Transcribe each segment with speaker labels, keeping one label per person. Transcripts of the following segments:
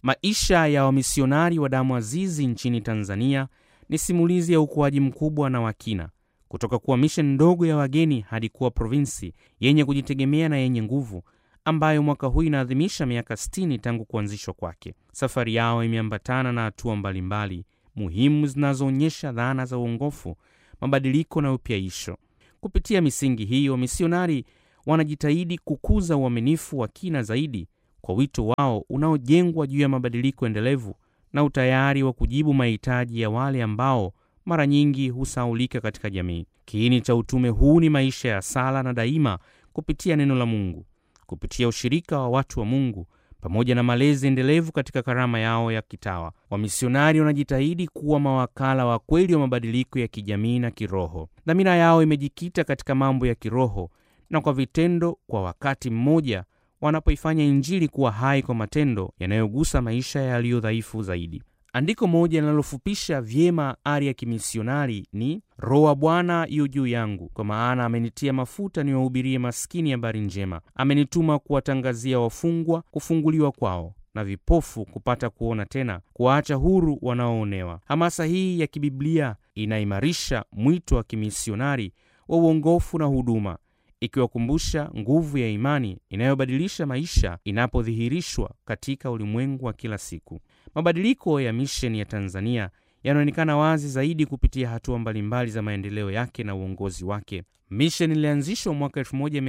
Speaker 1: Maisha ya wamisionari wa damu azizi nchini Tanzania ni simulizi ya ukuaji mkubwa na wakina kutoka kuwa misheni ndogo ya wageni hadi kuwa provinsi yenye kujitegemea na yenye nguvu ambayo mwaka huu inaadhimisha miaka 60 tangu kuanzishwa kwake. Safari yao imeambatana na hatua mbalimbali muhimu zinazoonyesha dhana za uongofu, mabadiliko na upyaisho. Kupitia misingi hiyo, wamisionari wanajitahidi kukuza uaminifu wa kina zaidi kwa wito wao unaojengwa juu ya mabadiliko endelevu na utayari wa kujibu mahitaji ya wale ambao mara nyingi husaulika katika jamii. Kiini cha utume huu ni maisha ya sala na daima kupitia neno la Mungu, kupitia ushirika wa watu wa Mungu pamoja na malezi endelevu katika karama yao ya kitawa. Wamisionari wanajitahidi kuwa mawakala wa kweli wa mabadiliko ya kijamii na kiroho. Dhamira yao imejikita katika mambo ya kiroho na kwa vitendo, kwa wakati mmoja wanapoifanya Injili kuwa hai kwa matendo yanayogusa maisha yaliyo dhaifu zaidi. Andiko moja linalofupisha vyema ari ya kimisionari ni Roho wa Bwana yu juu yangu, kwa maana amenitia mafuta niwahubirie maskini habari njema, amenituma kuwatangazia wafungwa kufunguliwa kwao na vipofu kupata kuona tena, kuwaacha huru wanaoonewa. Hamasa hii ya kibiblia inaimarisha mwito wa kimisionari wa uongofu na huduma, ikiwakumbusha nguvu ya imani inayobadilisha maisha inapodhihirishwa katika ulimwengu wa kila siku. Mabadiliko ya misheni ya Tanzania yanaonekana wazi zaidi kupitia hatua mbalimbali za maendeleo yake na uongozi wake. Misheni ilianzishwa mwaka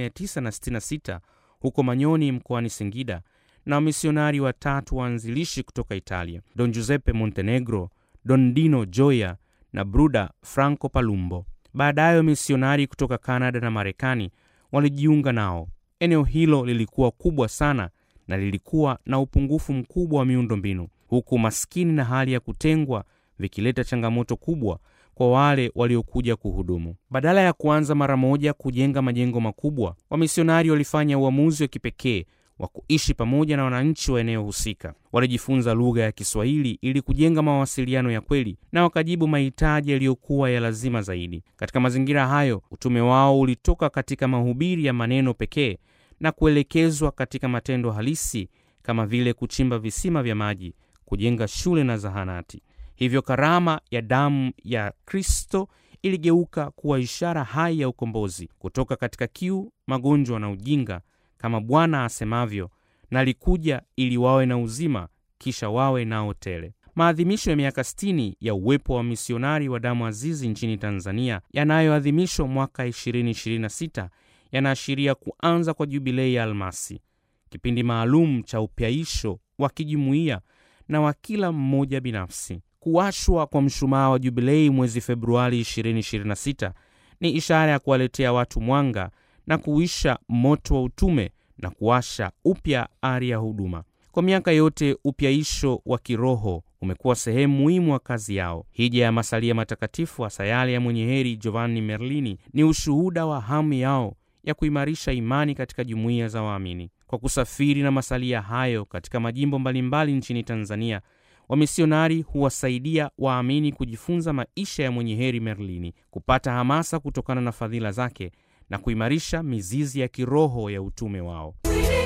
Speaker 1: 1966 huko Manyoni mkoani Singida na wamisionari watatu waanzilishi kutoka Italia, Don Giuseppe Montenegro, Don Dino Gioia na Bruda Franco Palumbo. Baadaye wamisionari kutoka Kanada na Marekani walijiunga nao. Eneo hilo lilikuwa kubwa sana na lilikuwa na upungufu mkubwa wa miundombinu, huku maskini na hali ya kutengwa vikileta changamoto kubwa kwa wale waliokuja kuhudumu. Badala ya kuanza mara moja kujenga majengo makubwa, wamisionari walifanya uamuzi wa kipekee wa kuishi pamoja na wananchi wa eneo husika. Walijifunza lugha ya Kiswahili ili kujenga mawasiliano ya kweli na wakajibu mahitaji yaliyokuwa ya lazima zaidi. Katika mazingira hayo, utume wao ulitoka katika mahubiri ya maneno pekee na kuelekezwa katika matendo halisi kama vile kuchimba visima vya maji, kujenga shule na zahanati. Hivyo karama ya damu ya Kristo iligeuka kuwa ishara hai ya ukombozi kutoka katika kiu, magonjwa na ujinga, kama Bwana asemavyo, nalikuja ili wawe na uzima, kisha wawe nao tele. Maadhimisho ya miaka 60 ya uwepo wa misionari wa damu azizi nchini Tanzania yanayoadhimishwa mwaka 2026 yanaashiria kuanza kwa jubilei ya almasi, kipindi maalum cha upyaisho wa kijumuiya na wa kila mmoja binafsi. Kuwashwa kwa mshumaa wa jubilei mwezi Februari 2026 ni ishara ya kuwaletea watu mwanga na kuisha moto wa utume na kuwasha upya ari ya huduma. Kwa miaka yote upyaisho wa kiroho umekuwa sehemu muhimu wa kazi yao. Hija ya masalia matakatifu hasa yale ya mwenye heri Giovanni Merlini ni ushuhuda wa hamu yao ya kuimarisha imani katika jumuiya za waamini. Kwa kusafiri na masalia hayo katika majimbo mbalimbali nchini Tanzania, wamisionari huwasaidia waamini kujifunza maisha ya mwenye heri Merlini, kupata hamasa kutokana na fadhila zake na kuimarisha mizizi ya kiroho ya utume wao.